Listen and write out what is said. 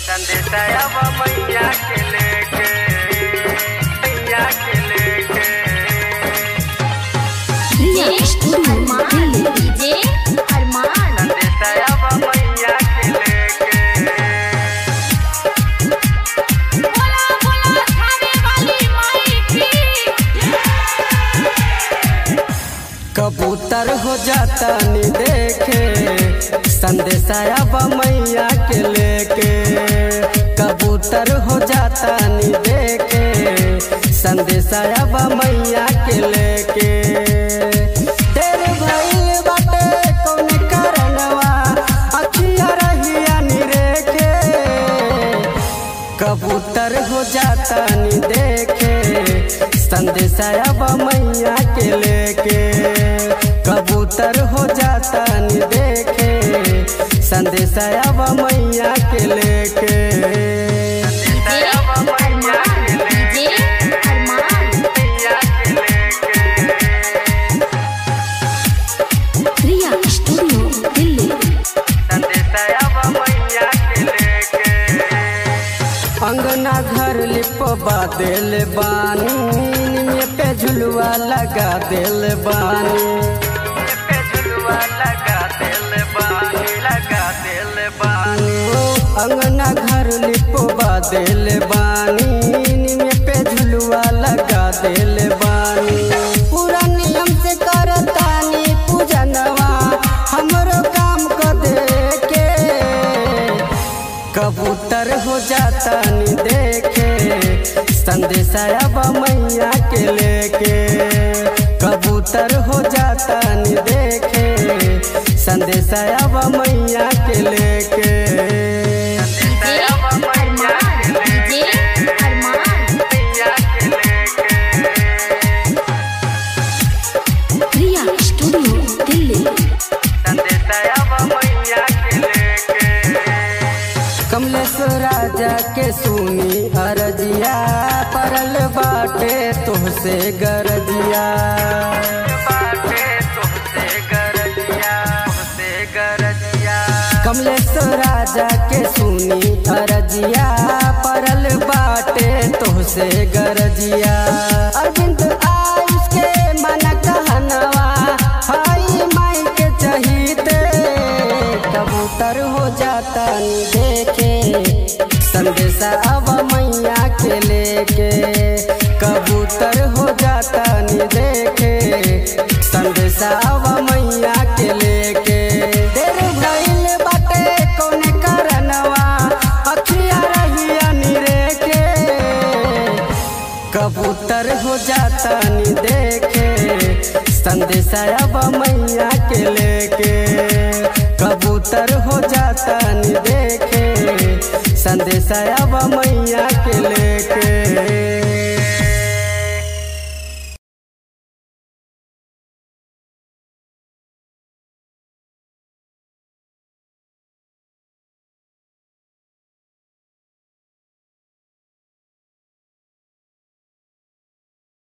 संदेशवा मैया के लेके मैया के लेके डीजे अरमान डीजे अरमान संदेशवा मैया के लेके बोला बोला खाने वाली माई की कबूतर हो जाता नी देखे संदेशा मैया के लेके कबूतर हो जाता नी देखे संदेशा मैया के लेके तेरे भइल बाटे कौन कारणवा अखिया रहिया नी रेखे कबूतर हो जाता नी देखे संदेशा मैया के लेके कबूतर हो जाता नी देखे संदेशा मैया के लेके डीजे अरमान डीजे अरमान मैया के लेके प्रिया स्टूडियो दिल्ली संदेशवा मैया के लेके अंगना घर लिपवा दिल बानी निमिया पे झुलवा लगा दिल बानी पे झुलवा लगा दिल बानी लगा दिल बानी ओ अंगना घर लिपवा दिल बानी निमिया पे झुलवा लगा दिल बानी पूरा नियम से करतानी पूजनवा हमरो काम कर दे के कबूतर हो जाता नी देखे संदेशा मैया के लेके कबूतर हो जाता नी देखे संदेशा मैया के लेके डीजे अरमान डीजे अरमान मैया के लेके प्रिया स्टूडियो दिल्ली संदेशवा मैया के लेके कमलेश राजा के सुनी अरजिया परल बाटे तुहसे गरजिया बाटे तुमसे गरजिया तुमसे गरजिया कमलेश राजा के सुनी अरजिया परल बाटे तुहसे गरजिया अरविंद आयुष के मन कहनवा हाई माई के चहीते कबूतर हो जाता नी देखे संदेशा अब मैया के लेके कबूतर हो जाता नी देखे संदेशा अब मैया के लेके देर भइल बाटे कौन करनवा अखिया रहिया नी रेके कबूतर हो जाता नी देखे संदेशा अब मैया के लेके कबूतर हो जाता नी देखे संदेशा अब मैया के लेके